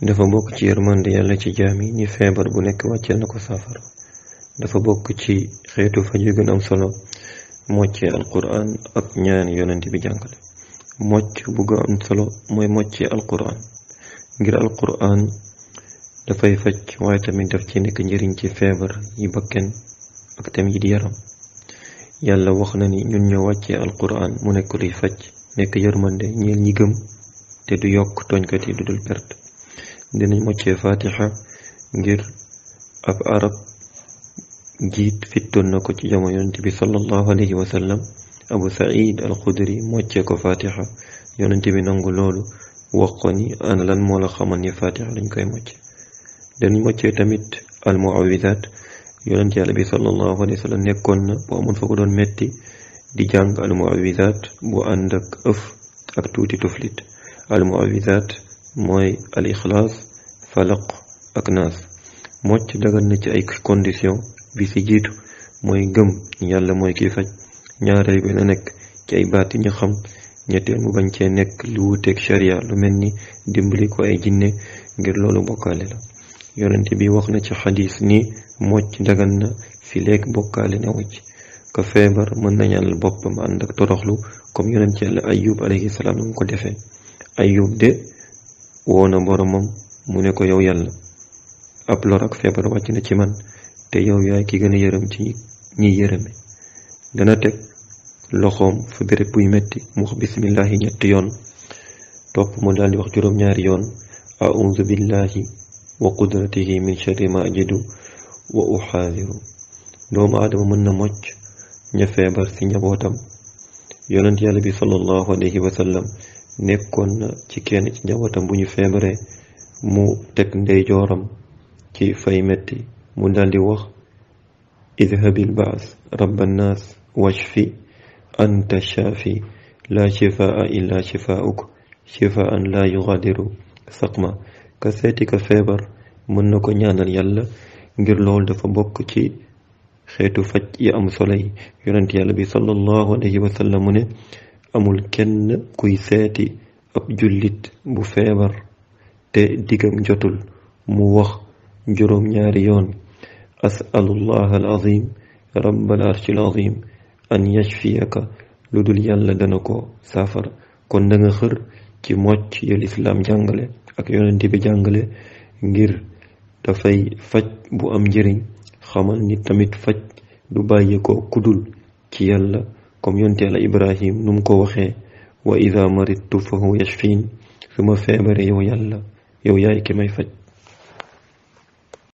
dafa bokk ci yërmande yàlla ci jaam yi ni feebar bu nekk wàcceel na ko saafara dafa bokk ci xeetu faj yu gën am solo moccee alquran ak ñaan yonent bi jàngale mocc bu gën am solo mooy moccee alquran ngir alquran dafay faj waaye tamit daf ci nekk njëriñ ci feebar yi bakken ak tamit yi di yaram yàlla wax na ni ñun ñoo wàccee alquran mu nekk luy faj nekk yërmande ñeel ñi gëm te du yokk tooñkat yi du dul perte dinañ moccee fatiha ngir ab arab jiit fittoon na ko ci jamono yonent bi sallallahu alayhi wa sallam abu said al xudri moccee ko fatiha yonent bi nangu loolu wax ko ni ana lan moo la xamal ni fatiha lañ koy mocce danañ moccee tamit al muawidat yonent yàlla bi sallallahu alayhi wa sallam nekkoon na bu amoon fa ko doon metti di jàng al muawidat bu ànd ak ëf ak tuuti tuflit al muawidat mooy al ixlaas falaq ak naas mocc dagan na ci ay condition bi ci jiitu mooy gëm yàlla mooy kiy faj ñaareel bi na nekk ci ay baat yi ñu xam ñetteel mu bañ cee nekk lu wuteeg sharia lu mel ni dimbali ko ay jinne ngir loolu bokkaale la yonent bi wax na ci xadis ni mocc dagan na fi leeg bokkaale newu ci ka feebar mën na ñaanal boppam ànd ak toroxlu comme yonent yàlla ayub alayhi salaam nu mu ko defee ayub de woona boromam mu ne ko yow yàlla ab lor ak feebar wàcc na ci man te yow yaay ki gën a yërëm ci ñiy yërëme dana teg loxoom fa béréb buy metti mu wax bismillahi ñetti yoon topp mu daldi wax juróom-ñaari yoon a'udhu billahi wa qudratihi min sharri ma ajidu wa uxaadiru doomu aadama mën na mocc ña feebar ci njabootam yonent yàlla bi sallallahu alayhi wa sallam nekkoon na ci kenn ci njabootam bu ñu feebaree mu teg ndeyjooram ci fay metti mu daldi wax idhabil baas rabbannaas washfi anta shaafi laa shifaa illa shifaa'uk shifaan laa yughadiru saqma ka seeti ka feebar mën na ko ñaanal yàlla ngir loolu dafa bokk ci xeetu faj yi am solo yi yonent yàlla bi sallallahu alayhi wa sallam mu ne amul kenn kuy seeti ab jullit bu feebar te digam jotul mu wax juróom ñaari yoon asalullah al azim rabbal arshil azim an yashfiyaka lu dul yàlla dana ko saafara kon da nga xër ci mocc ya lislaam jàngale ak yonent bi jàngale ngir dafay faj bu am njëriñ xamal ni tamit faj du bàyyi ko kudul ci yàlla comme yonent yàlla ibrahim nu mu ko waxee wa ida maridtu fa huwa yashfin su ma feebare yow yàlla yow yaay ki may faj